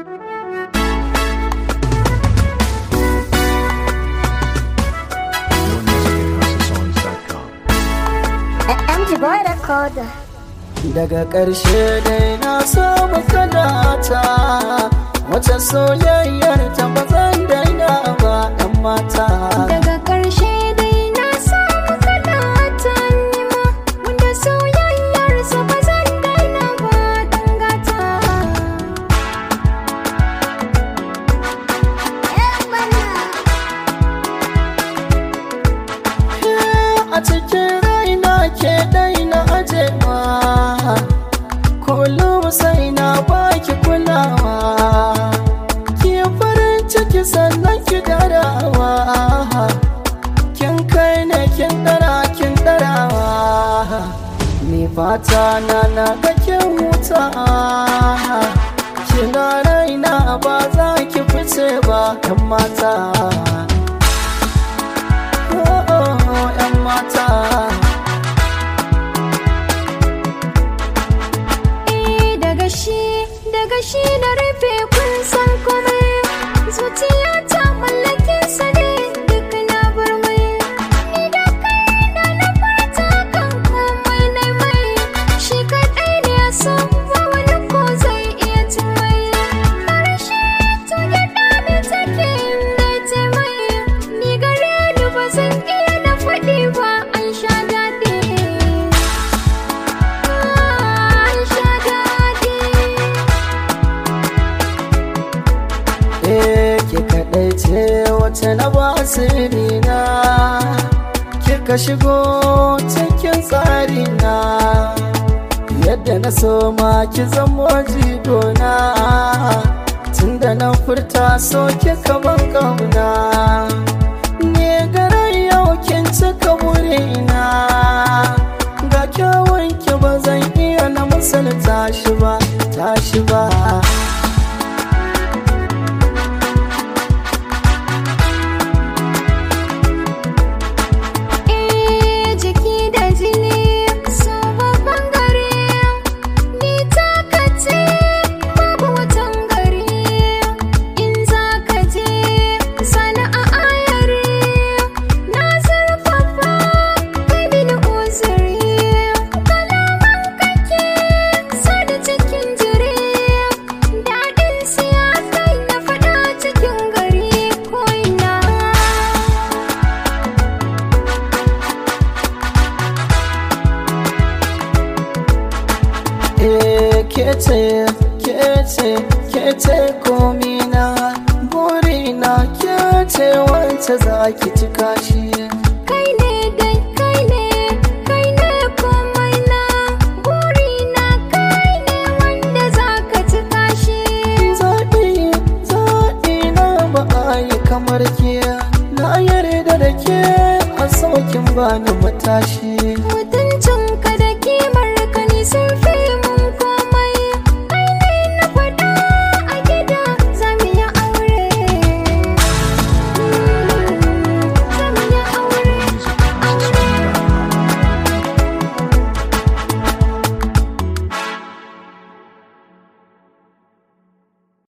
More music at HouseOfSongs.com. MG Boy Recorder. daga ƙarshe dai na samu kanata wata soyayyar ta ba zan daina ba ɗan mata Daga ƙarshe dai na samu kalata nima wanda soyayyarsa ba zan daina ba dan gata. a cikin raina ke daina ajewa kullum sai na baki kulawa ki farin ciki sannan ki darawa kin kai ne kin dara kin darawa ni fata na na ga kin huta kina raina ba za ki fice ba 'yan mata oh, oh, 'yan mata Eh daga shi daga shi na rufe kun san komai zuciya ta mallake sa ne duk na bar mai ni da kai da na fata kan komai na mai shi kaɗai ne ya san ba wani ko zai iya cin mai karshe to ya dame take inda ta mai ni gare ni ba zan iya na faɗi ba an sha daɗi an sha daɗi Eh, ki kaɗai ce wace na ba asiri na kika shigo cikin tsari na yadda na so ma ki zamo jigona tunda na furta so kika ban kauna ne garan yau kin cika burina ga kyawun ki ba zan iya na misalta shi ba tashi ba Eh jiki da jini so babban gari ni taka ce babu watan gari in za ka je sana a ayari na zurfafa kai mini uzuri kalaman kake sada cikin jiri daɗin siya kai na faɗa cikin gari ko ina Eh, kece kece kece komina burina kece wance za ki cika shi kai ne dai kai ne kai ne komai na burina kai ne wanda za ka cika shi zaɓi zaɓi na ba a yi kamar ke na yarda da ke a saukin bani matashi mutuncin ka